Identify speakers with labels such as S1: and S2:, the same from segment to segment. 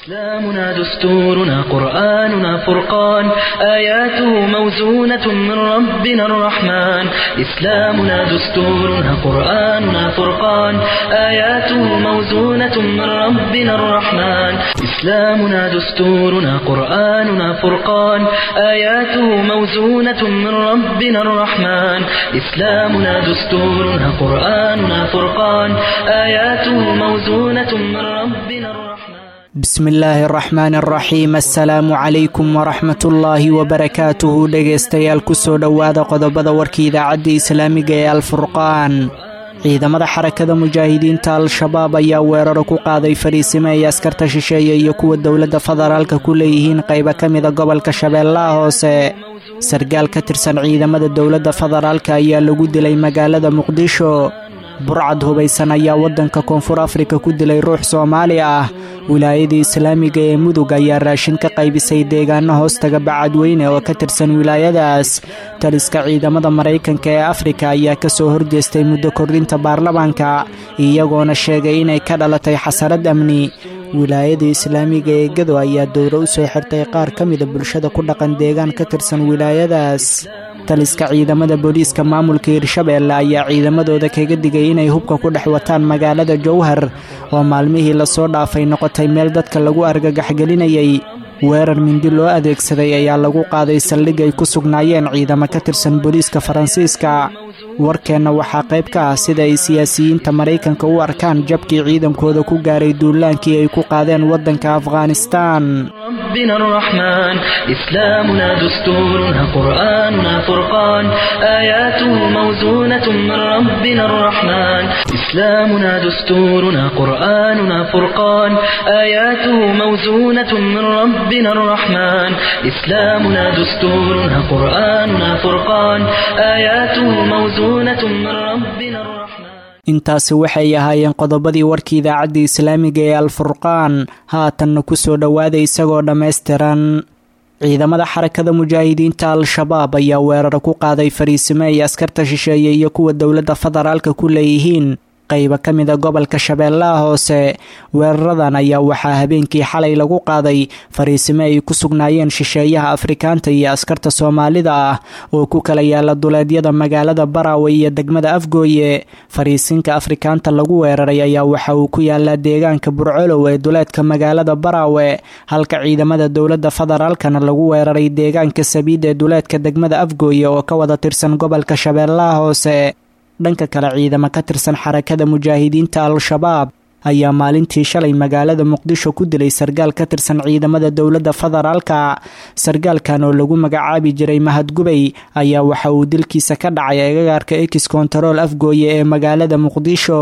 S1: إسلامنا دستورنا قرآننا فرقان آياته موزونة من ربنا الرحمن إسلامنا دستورنا قرآننا فرقان آياته موزونة من ربنا الرحمن إسلامنا دستورنا قرآننا فرقان آياته موزونة من ربنا الرحمن إسلامنا دستورنا قرآننا فرقان آياته موزونة من ربنا الرحمن
S2: bismi illaahi araxmaan araxiim assalaamu calaykum waraxmatullaahi wabarakaatuhu dhegaystayaal kusoo dhowaada qodobada warka idaacadda islaamiga ee alfurqaan ciidamada xarakada mujaahidiinta al-shabaab ayaa weeraro ku qaaday fariisimo ay askarta shisheeye iyo kuwa dowladda federaalka ku leeyihiin qaybo ka mida gobolka shabeellaha hoose sargaal ka tirsan ciidamada dowladda federaalka ayaa lagu dilay magaalada muqdisho burcad hubaysan ayaa waddanka koonfur afrika ku dilay ruux soomaali ah wilaayada islaamiga ee mudug ayaa raashin ka qaybisay deegaano hoostaga bacadweyne oo ka tirsan wilaayadaas taliska ciidamada maraykanka ee afrika ayaa ka soo horjeestay muddo kordhinta baarlamaanka iyagoona sheegay inay ka dhalatay xasarad amni wilaayada islaamiga ee gado ayaa dowro u soo xirtay qaar ka mida bulshada ku dhaqan deegaan ka tirsan wilaayadaas taliska ciidamada booliiska maamulka hirshabeelle ayaa ciidamadooda kaga digay inay hubka ku dhex wataan magaalada jowhar oo maalmihii lasoo dhaafay noqotay meel dadka lagu argagaxgelinayay weerar mindi loo adeegsaday ayaa lagu qaaday saldhig ay ku sugnaayeen ciidamo ka tirsan booliiska faransiiska warkeenna waxaa qayb ka ah sida ay siyaasiyiinta maraykanka u arkaan jabkii ciidankooda ku gaaray duulaankii ay ku qaadeen waddanka afghanistaan
S1: ربنا الرحمن إسلامنا دستورنا قرآننا فرقان آياته موزونة من ربنا الرحمن إسلامنا دستورنا قرآننا فرقان آياته موزونة من ربنا الرحمن إسلامنا دستورنا قرآننا فرقان آياته موزونة من ربنا الرحمن
S2: intaasi waxay ahaayeen qodobadii warkii idaacadda islaamiga ee alfurqaan haatanna ku soo dhowaada isagoo dhammaystiran ciidamada xarakada mujaahidiinta al-shabaab ayaa weeraro ku qaaday fariisimo ay askarta shisheeye iyo kuwa dowladda federaalka ku leeyihiin qayba ka mida gobolka shabeellaha hoose weeraradan ayaa waxaa habeenkii xalay lagu qaaday fariisimo ay ku sugnaayeen shisheeyaha afrikaanta iyo askarta soomaalida ah oo ku kala yaala duleedyada magaalada baraawe iyo degmada afgooye fariisinka afrikaanta lagu weeraray ayaa waxa uu ku yaalaa deegaanka burcolow ee duleedka magaalada baraawe halka ciidamada dowladda federaalkana lagu weeraray deegaanka sabiid ee duleedka degmada afgooye oo ka wada tirsan gobolka shabeellaha hoose dhanka kale ciidamo ka tirsan xarakada mujaahidiinta al-shabaab ayaa maalintii shalay magaalada muqdisho ku dilay sargaal ka tirsan ciidamada dowladda federaalka sargaalkan oo lagu magacaabi jiray mahadgubay ayaa waxa uu dilkiisa ka dhacay agagaarka ex kontarool afgooye ee magaalada muqdisho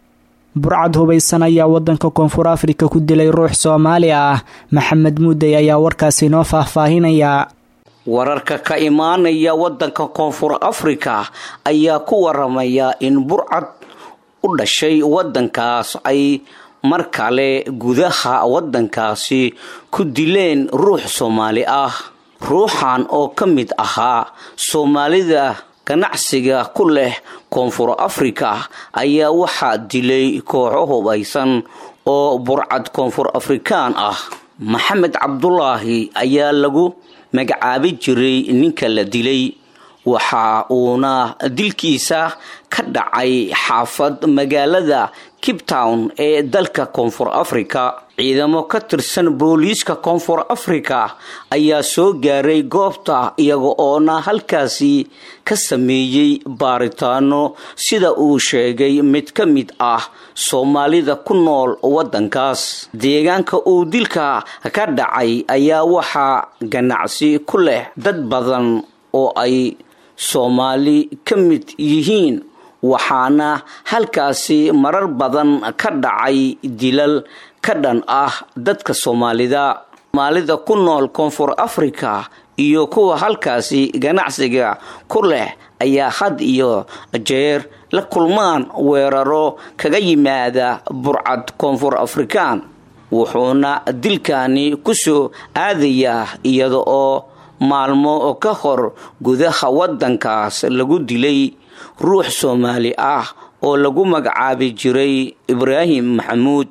S2: burcad hubaysan ayaa wadanka koonfur afrika ku dilay ruux soomaali ah maxamed muudey ayaa warkaasi noo faahfaahinaya
S3: wararka ka imaanaya waddanka koonfur afrika ayaa ku waramaya in burcad u dhashay waddankaas ay mar kale gudaha waddankaasi ku dileen ruux soomaali ah ruuxan oo ka mid ahaa soomaalida ganacsiga ku leh koonfur afrika ayaa waxaa dilay kooxo hubaysan oo burcad koonfur afrikaan ah maxamed cabdulaahi ayaa lagu magacaabi jiray ninka la dilay waxa uuna dilkiisa ka dhacay xaafad magaalada cape town ee dalka koonfur africa ciidamo ka tirsan booliiska koonfur africa ayaa soo gaaray goobta iyaga oona halkaasi ka sameeyey baaritaano sida uu sheegay mid ka mid ah soomaalida ku nool waddankaas deegaanka uu dilka ka dhacay ayaa waxaa ganacsi ku leh dad badan oo ay soomaali ka mid yihiin waxaana halkaasi marar badan ka dhacay dilal ka dhan ah dadka soomaalida soomaalida ku nool koonfur africa iyo kuwa halkaasi ganacsiga ku leh ayaa had iyo jeer la kulmaan weeraro kaga yimaada burcad koonfur afrikaan wuxuuna dilkani kusoo aadayaa iyada oo maalmo ka hor gudaha waddankaas lagu dilay ruux soomaali ah oo lagu magacaabi jiray ibraahim maxamuud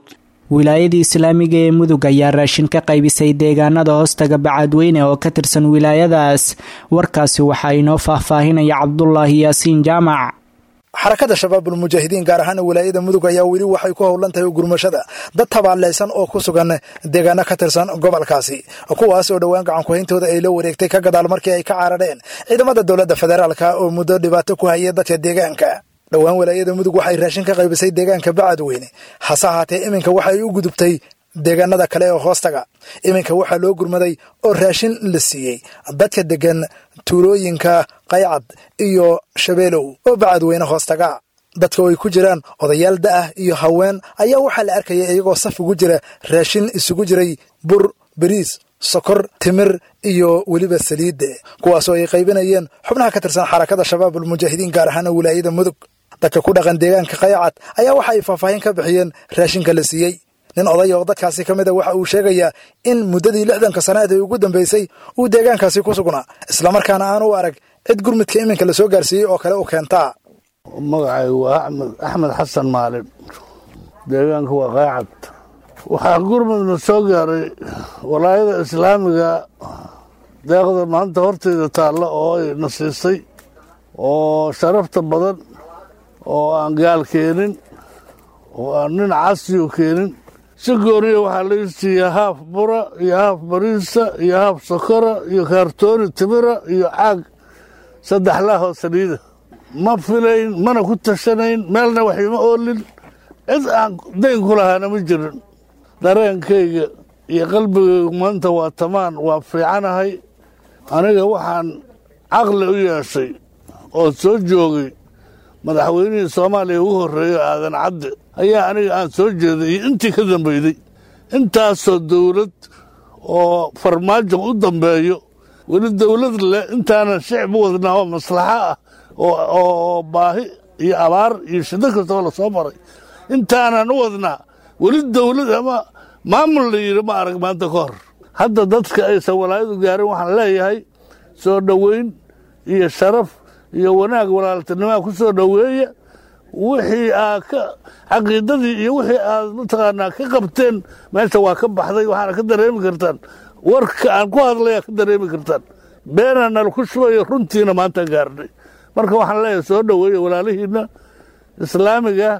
S2: wilaayadii islaamiga ee mudug ayaa raashin ka qaybisay deegaanada hoostaga bacadweyne oo ka tirsan wilaayadaas warkaasi waxaa inoo faahfaahinaya cabdulaahi yaasiin jaamac
S4: xarakada shabaabul mujaahidiin gaar ahaan wilaayada mudug ayaa weli waxay ku howlan tahay gurmashada dad tabaaleysan oo ku sugan deegaano ka tirsan gobolkaasi kuwaas oo dhowaan gacankuhayntooda ay la wareegtay ka gadaal markii ay ka carareen ciidamada dowladda federaalka oo muddo dhibaato ku hayay dadka deegaanka dhowaan wilaayada mudug waxay raashin ka qaybisay deegaanka bacadweyne hase ahaatee iminka waxay u gudubtay deegaanada kale ee hoostaga iminka waxaa loo gurmaday oo raashin la siiyey dadka degan tuulooyinka qaycad iyo shabeelow oo bacadweyne hoostaga dadka oo ay ku jiraan odayaal da'ah iyo haween ayaa waxaa la arkaya iyagoo saf ugu jira raashin isugu jiray bur beriis sokor timir iyo weliba saliidde kuwaasoo ay qaybinayeen xubnaha ka tirsan xarakada shabaabul mujaahidiin gaar ahaan wilaayada mudug dadka ku dhaqan deegaanka qaycad ayaa waxa ay faahfaahin ka bixiyeen raashinka la siiyey nin oday oo dadkaasi ka mid a waxa uu sheegayaa in muddadii lixdanka sannaad ee ugu dambaysay uu deegaankaasi ku sugnaa islamarkaana aan u arag cid gurmudka iminka la soo gaarsiiyey oo kale u keentaa
S5: magacaygu waa axmed axmed xasan maalin deegaanka waa qaacad waxaa gurmudna soo gaaray walaayada islaamiga deeqda maanta horteyda taalla oo ay na siisay oo sharafta badan oo aan gaal keenin oo aan nin casiyo keenin si gooniya waxaa lai siiyaa haaf bura iyo haaf bariisa iyo haaf sokora iyo kaartooni timira iyo caag saddex laahoo saliida ma filayn mana ku tashanayn meelna waxima oolin cid aan dayn ku lahaana ma jirin dareenkayga iyo qalbigaygu maanta waa tamaan waa fiicanahay aniga waxaan caqli u yeeshay oo soo joogay madaxweynihii soomaaliya ugu horreeyo aadan cadde ayaa aniga aan soo jeeday iyo intii ka dambeyday intaasoo dawlad oo farmaajo u dambeeyo weli dawlad leh intaanan shicib u wadnaa oo maslaxo ah oo baahi iyo abaar iyo shiddo kastoo la soo maray intaanan u wadnaa weli dawlad ama maamul la yidhi ma arag maanta ka hor hadda dadka aysan walaayadu gaarin waxaan leeyahay soo dhoweyn iyo sharaf iyo wanaag walaaltinimaa ku soo dhoweeya wixii aad ka caqiidadii iyo wixii aad mataqaanaa ka qabteen meesha waa ka baxday waxaana ka dareemi kartaan warka aan ku hadlayaa ka dareemi kartaan beena nal ku shubayo runtiina maanta gaarnay marka waxaan leeyahay soo dhoweeya walaalihiinna islaamiga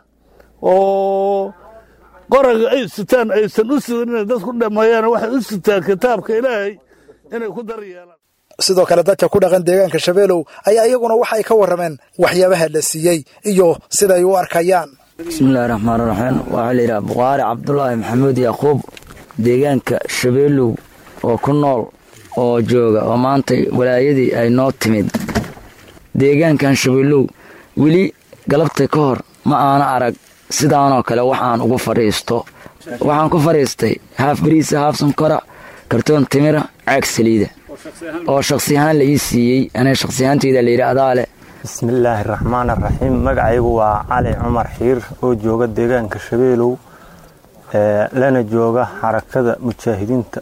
S5: oo qoraga ay sitaan aysan u sidan inay dad ku dhameeyaan waxay u sitaan kitaabka ilaahay inay ku dar yeelaan
S4: sidoo kale dadka ku dhaqan deegaanka shabeelow ayaa iyaguna waxay ka warrameen waxyaabaha la siiyey iyo siday u arkayaan
S6: bismillahi raxmaan raxiim waxaa la yidhaha buqaari cabdulaahi maxamuud yaquub deegaanka shabeelow oo ku nool oo jooga oo maanta walaayadii ay noo timid deegaankan shabeelow weli galabta ka hor ma aana arag sidaanoo kale waxaan ugu fadhiisto waxaan ku fadhiistay haaf bariisa haaf sankora kartoon timira caag saliida oo shaksi ahaan la ii siiyey aniga shaksi ahaanteyda layidhi adaa leh
S7: bismillaahi raxmaan araxiim magacaygu waa cali cumar xiir oo jooga deegaanka shabeelow lana jooga xarakada mujaahidiinta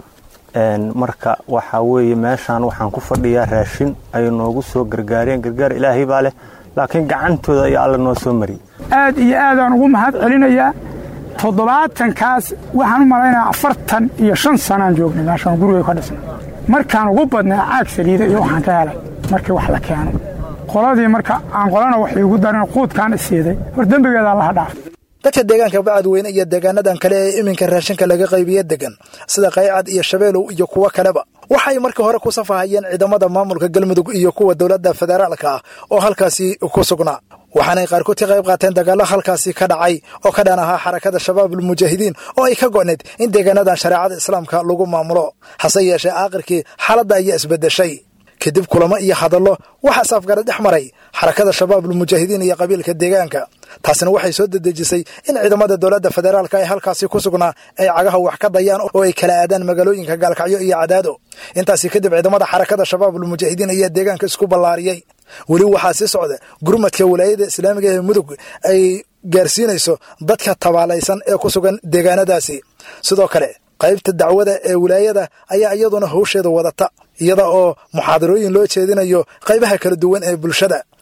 S7: marka waxaa weeye meeshaan waxaan ku fadhiyaa raashin ay noogu soo gargaareen gargaar ilaahay baa leh laakiin gacantooda ayaa alla noo soo mariyey
S8: aad iyo aadaan ugu mahad celinayaa toddobaatankaas waxaan u malaynayaa afartan iyo shan sanaan joognay meeshaan guriga ka dhisnay markaan ugu badnaa caag saliida iyo waxaan ka helay markii wax la keeno qoladii marka aan qolana wax iigu darin quudkaan isiiday hor dembigeeda allaha dhaaf
S4: dadka deegaanka bacadweyne iyo deegaanadan kale ee iminka raashinka laga qaybiye degan sida qaycad iyo shabeelow iyo kuwo kaleba waxay markii hore ku safahayeen ciidamada maamulka galmudug iyo kuwa dowladda federaalka ah oo halkaasi ku sugnaa waxaanay qaarkood ka qayb qaateen dagaallo halkaasi ka dhacay oo ka dhan ahaa xarakada shabaabul mujaahidiin oo ay ka go'need in deegaanadan shareecada islaamka lagu maamulo hase yeeshee aakhirkii xaaladda ayaa isbeddeshay kadib kulamo iyo hadallo waxaa saafgara dhex maray xarakada shabaabul mujaahidiin iyo qabiilka deegaanka taasina waxay soo dedejisay in ciidamada dowladda federaalka ee halkaasi ku sugnaa ay cagaha wax ka dayaan oo ay kala aadaan magaalooyinka gaalkacyo iyo cadaado intaasi kadib ciidamada xarakada shabaabul mujaahidiin ayaa deegaanka isku ballaariyey weli waxaa sii socda gurmadka walaayada islaamiga ee mudug ay gaarsiinayso dadka tabaalaysan ee ku sugan deegaanadaasi sidoo kale qaybta dacwada ee wilaayada ayaa iyaduna howsheeda wadata iyada oo muxaadarooyin loo jeedinayo qaybaha kala duwan ee bulshada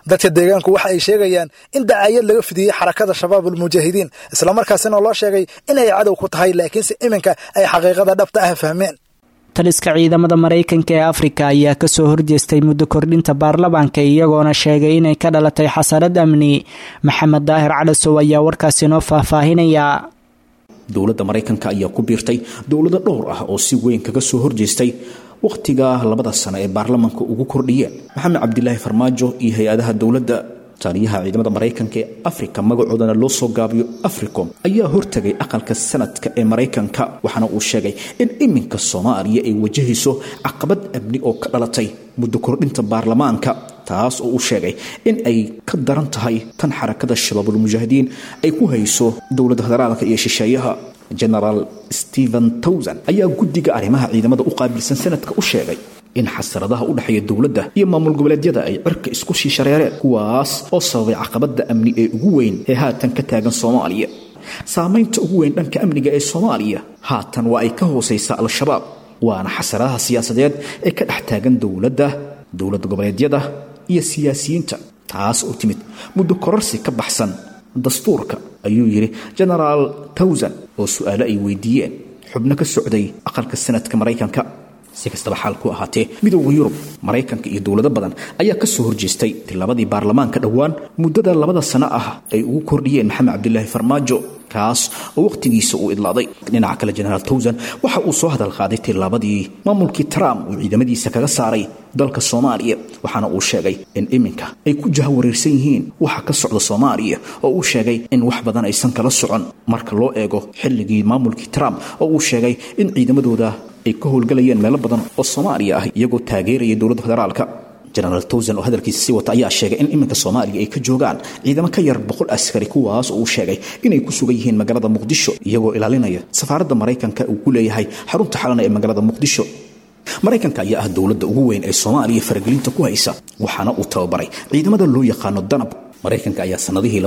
S4: dadka deegaanku waxa ay sheegayaan in dacaayad laga fidiyey xarakada shabaabul mujaahidiin islamarkaasina loo sheegay inay cadow ku tahay laakiinse iminka ay xaqiiqada dhabta ah fahmeen
S2: taliska ciidamada maraykanka ee afrika ayaa kasoo horjeestay muddo kordhinta baarlamaanka iyagoona sheegay inay ka dhalatay xasarad amni maxamed daahir calasow ayaa warkaasi noo faahfaahinaya
S9: dowladda maraykanka ayaa ku biirtay dowlado dhowr ah oo si weyn kaga soo horjeestay wakhtiga labada sano ee baarlamaanka ugu kordhiyeen maxamed cabdilaahi farmaajo iyo hay-adaha dowladda taliyaha ciidamada maraykanka ee afrika magacoodana loo soo gaabiyo africom ayaa hortegay aqalka sanadka ee maraykanka waxaana uu sheegay in iminka soomaaliya ay wajahayso caqabad amni oo ka dhalatay muddo kordhinta baarlamaanka taas oo uu sheegay in ay ka daran tahay tan xarakada shabaabulmujaahidiin ay ku hayso dowladda federaalka iyo shisheeyaha genaraal stephen towson ayaa guddiga arrimaha ciidamada u qaabilsan sanadka u sheegay in xasaradaha u dhexeeya dowladda iyo maamul goboleedyada ay cirka isku sii shareereen kuwaas oo sababay caqabadda amni ee ugu weyn ee haatan ka taagan soomaaliya saamaynta ugu weyn dhanka amniga ee soomaaliya haatan waa ay ka hoosaysaa al-shabaab waana xasaradaha siyaasadeed ee ka dhex taagan dowladda dowlad goboleedyada iyo siyaasiyiinta taas oo timid muddo kororsi ka baxsan dastuurka ayuu yidhi genaraal towson oo su-aalo ay weydiiyeen xubno ka socday aqalka sanadka maraykanka si kastaba xaal ku ahaatee midooda yurub maraykanka iyo dowlado badan ayaa ka soo horjeestay tilaabadii baarlamaanka dhowaan muddada labada sano ah ay ugu kordhiyeen maxamed cabdilaahi farmaajo kaas oo wakhtigiisa uu idlaaday dhinaca kale genaraal towson waxa uu soo hadal qaaday tilaabadii maamulkii trump uu ciidamadiisa kaga saaray dalka soomaaliya waxaana uu sheegay in iminka ay ku jahawareersan yihiin waxa ka socda soomaaliya oo uu sheegay in wax badan aysan kala socon marka loo eego xilligii maamulkii trump oo uu sheegay in ciidamadooda ay ka howlgalayeen meelo badan oo soomaaliya ah iyagoo taageeraya dowladda federaalka genaraal towson oo hadalkiisa sii wata ayaa sheegay in iminka soomaaliya ay ka joogaan ciidamo ka yar boqol askari kuwaas oo uu sheegay inay ku sugan yihiin magaalada muqdisho iyagoo ilaalinaya safaaradda maraykanka uu ku leeyahay xarunta xalana ee magaalada muqdisho maraykanka ayaa ah dowladda ugu weyn ee soomaaliya faragelinta ku haysa waxaana uu tababaray ciidamada loo yaqaano danab maraykanka ayaa sanadihii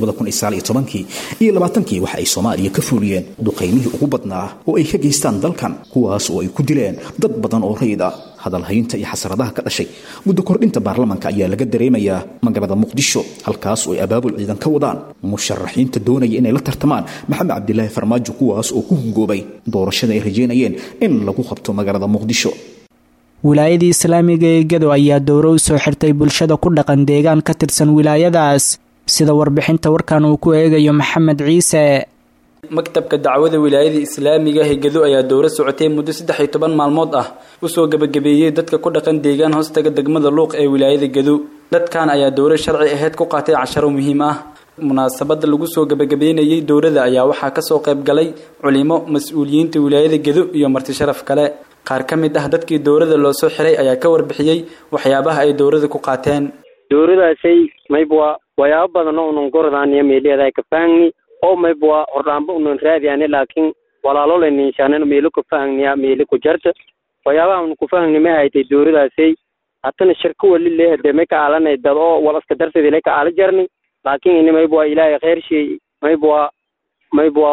S9: kii iyo labaatankii waxa ay soomaaliya ka fuuliyeen duqaymihii ugu badnaa oo ay ka geystaan dalkan kuwaas oo ay ku dileen dad badan oo rayid ah hadalhaynta iyo xasaradaha ka dhashay muddo kordhinta baarlamaanka ayaa laga dareemayaa magaalada muqdisho halkaas oo ay abaabul ciidan ka wadaan musharaxiinta doonaya inay la tartamaan maxamed cabdilaahi farmaajo kuwaas oo ku hungoobay doorashada ay rajeynayeen in lagu qabto magaalada muqdisho
S2: wilaayadii islaamiga ee gado ayaa dowro u soo xirtay bulshada ku dhaqan deegaan ka tirsan wilaayadaas sida warbixinta warkan uu ku eegayo maxamed ciise
S10: maktabka dacwada wilaayada islaamiga ee gado ayaa dowro socotay muddo saddex iyo toban maalmood ah usoo gebagabeeyey dadka ku dhaqan deegaan hoostaga degmada luuq ee wilaayada gado dadkan ayaa dowro sharci aheyd ku qaatay casharo muhiim ah munaasabada lagu soo gebagabeynayey dowrada ayaa waxaa kasoo qayb galay culimo mas-uuliyiinta wilaayada gado iyo marti sharaf kale qaar ka mid ah dadkii dowrada loo soo xiray ayaa ka warbixiyey waxyaabaha ay dowrada ku qaateen
S11: dowradaasay maybwa wayaabo badan oo unan gorodaniyo meeliyadaa ka fahangni oo maybwa hordhaamba unan raadiane laakiin walaalo ninshanen meelo ka fahangniya meeli ku jarta waxyaabaha un ku fahangni ma haytay dowradaasay hatana shirka wali leehade may ka aalanay dad oo walaska darteedile ka aala jarni laakiin ini maybwa ilaahay khayr shay maybwa maybwa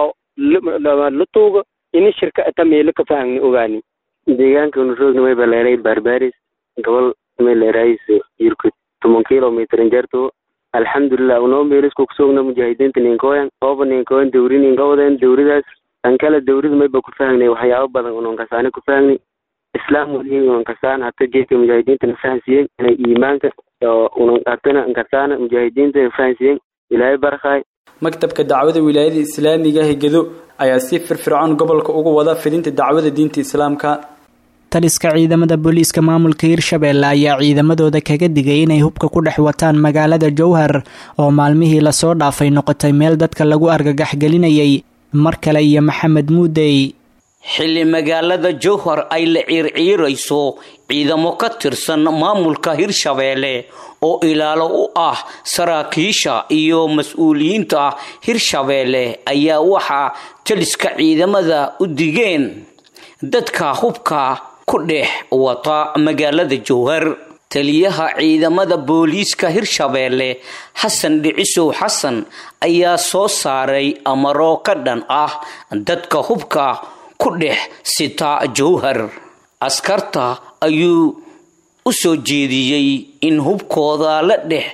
S11: la tuuga ini shirka ata meelo ka fahangni ogaani deegaanka unu roogni may baleeray barbaris gobol meeleerays yurkud toban kilomitrin jarto alxamdulilah unoo meelisku kusoogna mujaahidiinta ninkoyan ooba ninkoyan dawri ninkawaden dawridaas an kala dawrida mayba ku fahangnay waxyaabo badan unan kasaane ku fahangni islaam walihi unan kasaan hata jeedka mujaahidiintana fahansiyen inay iimaanka unan hatana kasaana mujaahidiinta fahansiyen ilaahay barkaay
S10: maktabka dacwada wilaayada islaamiga ee gado ayaa si firfircoon gobolka ugu wada fidinta dacwada diinta islaamka
S2: taliska ciidamada booliiska maamulka hirshabeelle ayaa ciidamadooda kaga digay inay hubka ku dhex wataan magaalada jowhar oo maalmihii lasoo dhaafay noqotay meel dadka lagu argagaxgelinayay mar kale iyo maxamed muudey
S3: xilli magaalada jowhar ay la ciirciirayso ciidamo ka tirsan maamulka hirshabeelle oo ilaalo u ah saraakiisha iyo mas-uuliyiinta hirshabeelle ayaa waxaa taliska ciidamada u digeen dadka hubka ku dhex wata magaalada jowhar taliyaha ciidamada booliiska hirshabeelle xasan dhicisow xasan ayaa soo saaray amaro ka dhan ah dadka hubka ku dhex sita jowhar askarta ayuu u soo jeediyey in hubkooda la dhex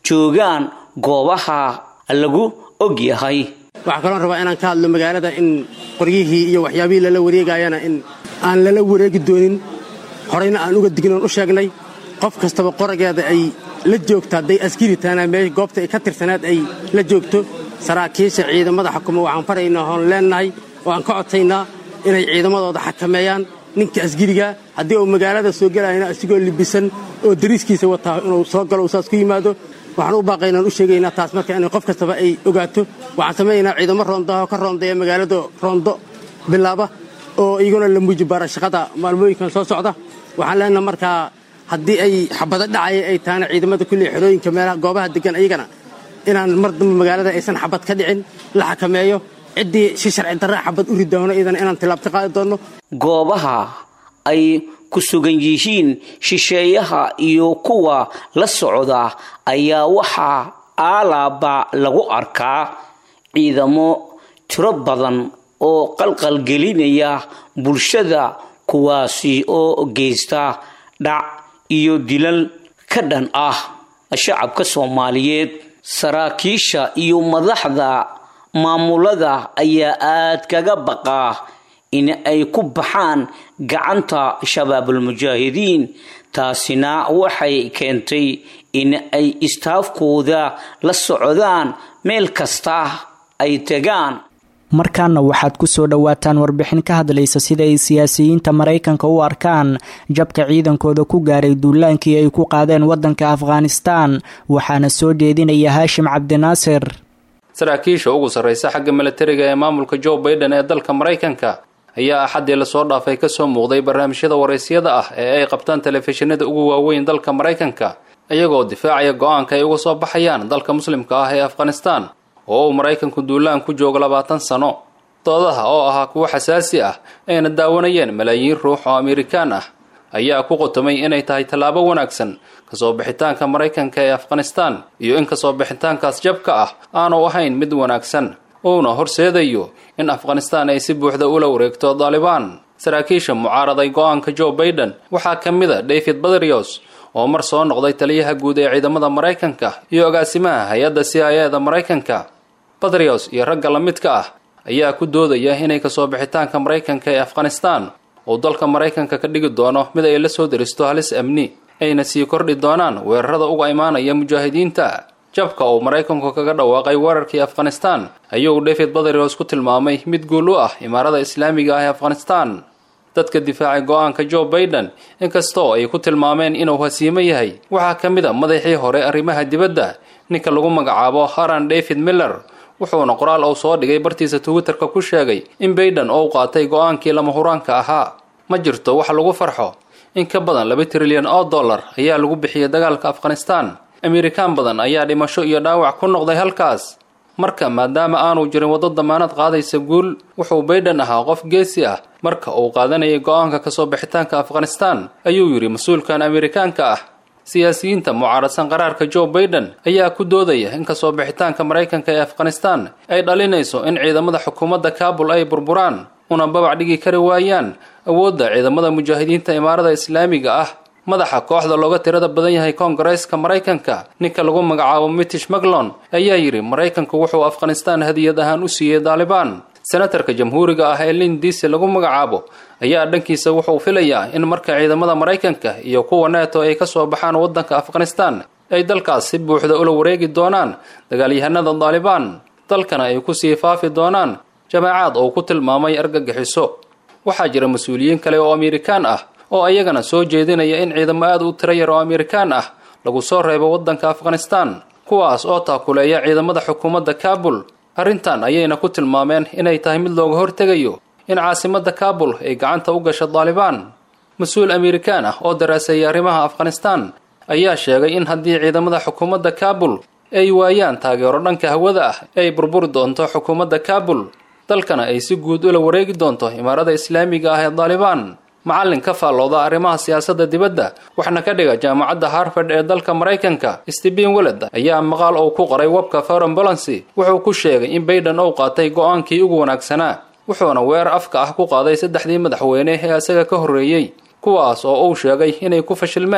S3: joogaan goobaha lagu og yahay
S12: waxaa kaloo rabaa inaan ka hadlo magaalada in qoryihii iyo waxyaabihii lala wareegayana in aan lala wareegi doonin horeyna aan uga dignoon u sheegnay qof kastaba qorageeda ay la joogto hadday askari tahana mee goobta ay ka tirsanaad ay la joogto saraakiisha ciidamada xukuma waxaan faraynaa hoon leennahay oo aan ka codsaynaa inay ciidamadooda xakameeyaan ninka asgiriga haddii uu magaalada soo gelayana asigoo libisan oo dariiskiisa wataa inuu soo galo uu saas ku yimaado waxaan u baaqaynaan u sheegaynaa taas marka inay qof kastaba ay ogaato waxaan samaynaynaa ciidamo roondaha oo ka roondeeya magaalada roondo bilaaba oo iyaguna la muujibaara shaqada maalmooyinkan soo socda waxaan leenaha markaa haddii ay xabado dhacaya ay tahana ciidamada kulley xerooyinka meelaha goobaha degan ayagana inaan mar dambe magaalada aysan xabad ka dhicin la xakameeyo ciddii si sharci darra xabad u ridoono iyadana inaan tilaabta qaadi doonno
S3: goobaha ay ku sugan yihiin shisheeyaha iyo kuwa la socda ayaa waxaa aalaaba lagu arkaa ciidamo tiro badan oo qalqalgelinaya bulshada kuwaasi oo geysta dhac iyo dilal ka dhan ah shacabka soomaaliyeed saraakiisha iyo madaxda maamulada ayaa aad kaga baqaa in ay ku baxaan gacanta shabaabulmujaahidiin taasina waxay keentay in ay istaafkooda la socdaan meel kasta ay tegaan
S2: markaana waxaad ku soo dhowaataan warbixin ka hadlaysa sida ay siyaasiyiinta maraykanka u arkaan jabka ciidankooda ku gaaray duulaankii ay ku qaadeen waddanka afghanistaan waxaana soo jeedinaya haashim cabdinaasir
S13: saraakiisha ugu sarraysa xagga milatariga ee maamulka joe baiden ee dalka maraykanka ayaa axaddii lasoo dhaafay kasoo muuqday barnaamijyada waraysyada ah ee ay qabtaan telefishinada ugu waaweyn dalka maraykanka iyagoo difaacaya go-aanka ay uga soo baxayaan dalka muslimka ah ee afghanistaan oo uu maraykanku duulaan ku joogo labaatan sano doodaha oo ahaa kuwo xasaasi ah ayna daawanayeen malaayiin ruux oo amerikaan ah ayaa ku qotomay inay tahay tallaabo wanaagsan kasoo bixitaanka maraykanka ee afghanistaan iyo in kasoo bixitaankaas jabka ah aanu ahayn mid wanaagsan uuna horseedayo in afghanistaan ay si buuxda ula wareegto daalibaan saraakiisha mucaaraday go-aanka joe baiden waxaa ka mid a david badrios oo mar soo noqday taliyaha guud ee ciidamada maraykanka iyo agaasimaha hay-adda c i e da maraykanka badrios iyo ragga la midka ah ayaa ku doodaya inay kasoo bixitaanka maraykanka ee afghanistaan uu dalka maraykanka ka dhigi doono mid ay la soo deristo halis amni ayna sii kordhi doonaan weerarada uga imaanaya mujaahidiinta jabka uu maraykanku kaga dhawaaqay weerarkii afghanistaan ayuu david badrios ku tilmaamay mid guul u ah imaarada islaamiga ah ee afghanistaan dadka difaacay go-aanka joe baiden inkastoo ay ku tilmaameen inuu hasiimo yahay waxaa ka mid a madaxii hore arrimaha dibadda ninka lagu magacaabo haran david miller wuxuuna qoraal uu soo dhigay bartiisa twitterka ku sheegay in baiden oo u qaatay go-aankii lama huraanka ahaa ma jirto wax lagu farxo in ka badan laba trilyan oo dollar ayaa lagu bixiyay dagaalka afghanistaan amerikaan badan ayaa dhimasho iyo dhaawac ku noqday halkaas marka maadaama aanu jirin waddo damaanad qaadaysa guul wuxuu baiden ahaa qof geesi ah marka uu qaadanayay go-aanka kasoo bixitaanka afghanistaan ayuu yidhi mas-uulkan amerikaanka ah siyaasiyiinta mucaaradsan qaraarka joe baiden ayaa ku doodaya in kasoo bixitaanka maraykanka ee afghanistaan ay dhalinayso in ciidamada xukuumadda kaabul ay burburaan una babac dhigi kari waayaan awoodda ciidamada mujaahidiinta imaarada islaamiga ah madaxa kooxda looga tirada badan yahay koongareeska maraykanka ninka lagu magacaabo mitish maclon ayaa yidhi maraykanku wuxuu afghanistaan hadiyad ahaan u siiyey daalibaan senatarka jamhuuriga ah ee lin diisi lagu magacaabo ayaa dhankiisa wuxuu filayaa in marka ciidamada maraykanka iyo kuwa neeto ay kasoo baxaan waddanka afghanistaan ay dalkaas si buuxda ula wareegi doonaan dagaalyahanada daalibaan dalkana ay kusii faafi doonaan jamaacaad uu ku tilmaamay argagixiso waxaa jira mas-uuliyiin kale oo amerikaan ah oo ayagana soo jeedinaya in ciidamo aad u tiro yar oo amerikaan ah lagu soo reebo waddanka afghanistaan kuwaas oo taakuleeya ciidamada xukuumadda kaabul arrintan ayayna ku tilmaameen inay tahay mid looga hortegayo in caasimadda kaabul ay gacanta u gasho daalibaan mas-uul amerikaan ah oo daraaseeyay arrimaha afghanistaan ayaa sheegay in haddii ciidamada xukuumadda kaabul ay waayaan taageero dhanka hawada ah ay burburi doonto xukuumadda kaabul dalkana ay si guud ula wareegi doonto imaarada islaamiga ah ee daalibaan macallin ka faallooda arrimaha siyaasadda dibadda waxna ka dhiga jaamacadda harvard ee dalka maraykanka stephen weled ayaa maqaal uu ku qoray webka foreign balancy wuxuu ku sheegay in baiden uu qaatay go-aankii ugu wanaagsanaa wuxuuna weerar afka ah ku qaaday saddexdii madaxweyne ee isaga ka horreeyey kuwaas oo uu sheegay inay ku fashilmeen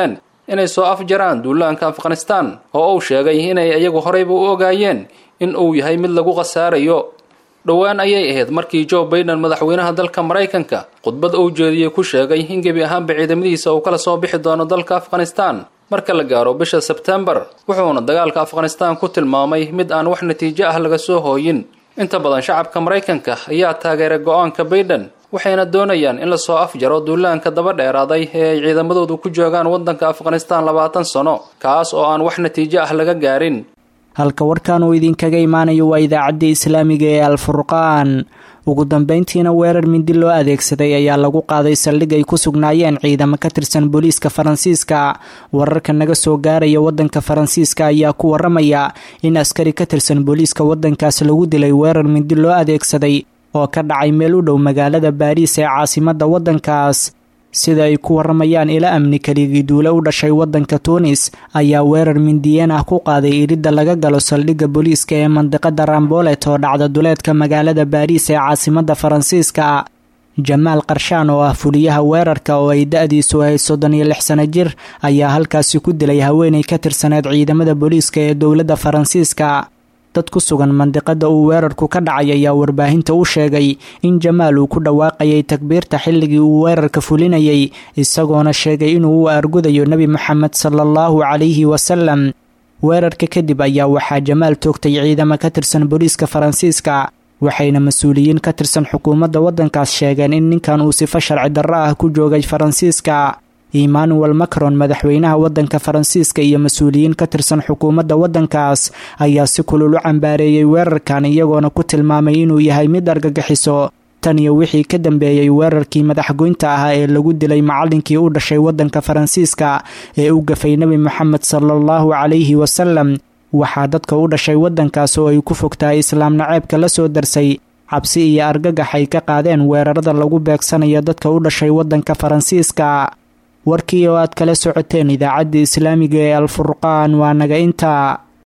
S13: inay soo afjaraan duulaanka afghanistan oo uu sheegay inay iyagu horeyba u ogaayeen in uu yahay mid lagu khasaarayo dhowaan ayay ahayd markii joe baiden madaxweynaha dalka maraykanka khudbad uu jeediyey ku sheegay in gebi ahaanba ciidamadiisa uu kala soo bixi doono dalka afghanistan marka la gaaro bisha sebtembar wuxuuna dagaalka afghanistan ku tilmaamay mid aan wax natiijo ah laga soo hooyin inta badan shacabka maraykanka ayaa taageeray go-aanka baiden waxayna doonayaan in lasoo afjaro duulaanka daba dheeraaday ee ay ciidamadoodu ku joogaan waddanka afghanistan labaatan sano kaas oo aan wax natiijo ah laga gaarin
S2: halka warkan uu idinkaga imaanayo waa idaacadda islaamiga ee alfurqaan ugu dambeyntiina weerar mindi loo adeegsaday ayaa lagu qaaday saldhig ay ku sugnaayeen ciidamo ka tirsan booliiska faransiiska wararka naga soo gaaraya waddanka faransiiska ayaa ku waramaya in askari ka tirsan booliiska waddankaas lagu dilay weerar mindi loo adeegsaday oo ka dhacay meel u dhow magaalada baariis ee caasimadda waddankaas sida ay ku waramayaan ila amni keligii duule u dhashay waddanka tuunis ayaa weerar mindiyeen ah ku qaaday iridda laga galo saldhigga booliiska ee mandiqada rambolet oo dhacda duleedka magaalada baariis ee caasimadda faransiiska jamaal qarshaan oo ah fuliyaha weerarka oo ay da-diisu ahayd soddon iyo lix sano jir ayaa halkaasi ku dilay haweenay ka tirsaneed ciidamada booliiska ee dowladda faransiiska dad ku sugan mandiqada uu weerarku ka dhacay ayaa warbaahinta u sheegay in jamaal uu ku dhawaaqayay takbiirta xilligii uu weerarka fulinayay isagoona sheegay inuu u argudayo nebi moxamed sala allahu calayhi wasalam weerarka kadib ayaa waxaa jamaal toogtay ciidamo ka tirsan booliiska faransiiska waxayna mas-uuliyiin ka tirsan xukuumadda waddankaas sheegeen in ninkan uu sifo sharci darro ah ku joogay faransiiska emmanuel macron madaxweynaha waddanka faransiiska iyo mas-uuliyiin ka tirsan xukuumadda waddankaas ayaa si kulul u cambaareeyey weerarkan iyagoona ku tilmaamay inuu yahay mid argagixiso tan iyo wixii ka dambeeyey weerarkii madaxgoynta ahaa ee lagu dilay macallinkii u dhashay waddanka faransiiska ee u gafay nebi moxamed sala allahu calayhi wasalam waxaa dadka u dhashay waddankaas oo ay ku fogtahay islaam naceebka la soo darsay cabsi iyo argagax ay ka qaadeen weerarada lagu beegsanayo dadka u dhashay waddanka faransiiska warkii oo aad kala socoteen idaacadda islaamiga ee alfurqaan waa naga intaa